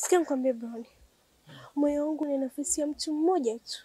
Sikia nikwambie Brown, moyo wangu ni nafasi ya mtu mmoja tu,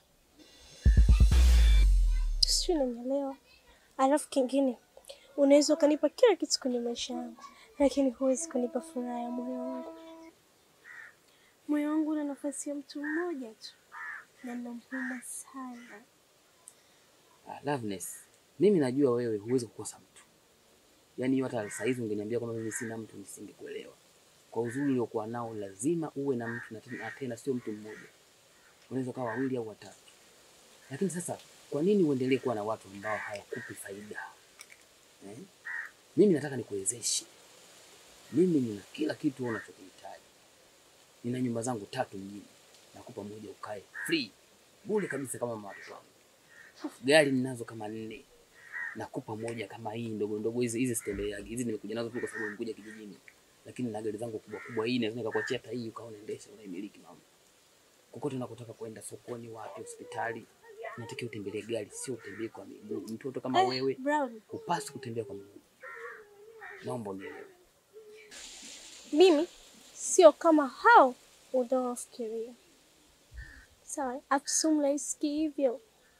sijui unanielewa. Alafu kingine, unaweza ukanipa kila kitu kwenye maisha yangu, lakini huwezi kunipa furaha ya moyo wangu. Moyo wangu una nafasi ya mtu mmoja tu, na nampenda sana. Ah, Loveness, mimi najua wewe huwezi kukosa mtu. Yaani hiyo hata saa hizi ungeniambia kwamba mimi sina mtu nisingekuelewa. Kwa uzuri uliokuwa nao lazima uwe na mtu na tena- na tena sio mtu mmoja. Unaweza kuwa wawili au watatu. Lakini sasa kwa nini uendelee kuwa na watu ambao hawakupi faida? Eh? Mimi nataka nikuwezeshe. Mimi nina kila kitu wewe unachokihitaji. Nina nyumba zangu tatu mjini. Nakupa moja ukae free. Bure kabisa kama mama watoto wangu gari ninazo kama nne, nakupa moja kama hii ndogo ndogo. Hizi hizi sitembeagi, hizi nimekuja nazo tu kwa sababu nimekuja kijijini, lakini na gari zangu kubwa kubwa. Hii naweza nikakuachia hata hii ukawa unaendesha unaimiliki mama. Kokote unakotaka kwenda, sokoni, wapi, hospitali, unatakiwa utembelee gari, sio utembee kwa miguu. Mtoto kama Eh, wewe Brown, hupaswi kutembea kwa miguu. Naomba unielewe. mimi sio kama hao unaofikiria. Sawa, akusumlaiski hivyo.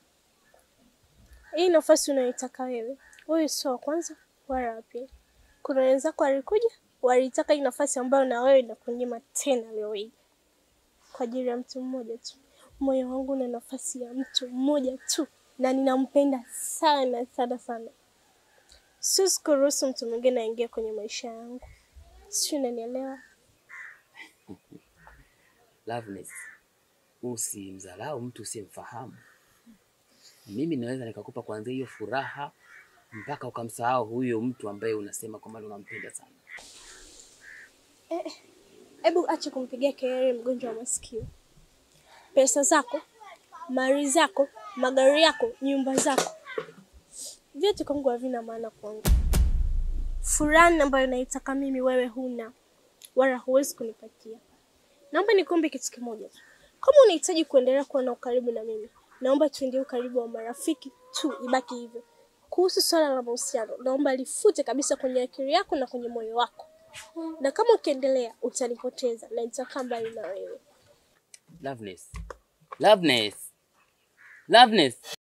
Hii nafasi unayoitaka wewe, wewe sio wa kwanza wala wa pili. Kuna wenzako walikuja walitaka hii nafasi ambayo na wewe inakunyima tena leo hii kwa ajili ya mtu mmoja tu. Moyo wangu una nafasi ya mtu mmoja tu, na ninampenda sana sana sana. Siwezi kuruhusu mtu mwingine aingie kwenye maisha yangu, sijui unanielewa? Loveness, usimdharau mtu usiyemfahamu. Mimi naweza nikakupa kuanzia hiyo furaha mpaka ukamsahau huyo mtu ambaye unasema kwamba unampenda sana. Hebu acha kumpigia kelele mgonjwa wa masikio. Pesa zako, mali zako, magari yako, nyumba zako, vyote kwangu havina maana kwangu. Furaha ambayo naitaka mimi wewe huna, wala huwezi kunipatia. Naomba nikuombe kitu kimoja tu, kama unahitaji kuendelea kuwa na ukaribu na mimi, naomba tuendee ukaribu wa marafiki tu, ibaki hivyo. Kuhusu swala la mahusiano, naomba lifute kabisa kwenye akili yako na kwenye moyo wako, na kama ukiendelea utanipoteza na nitakaa mbali na wewe. Loveness. Loveness. Loveness.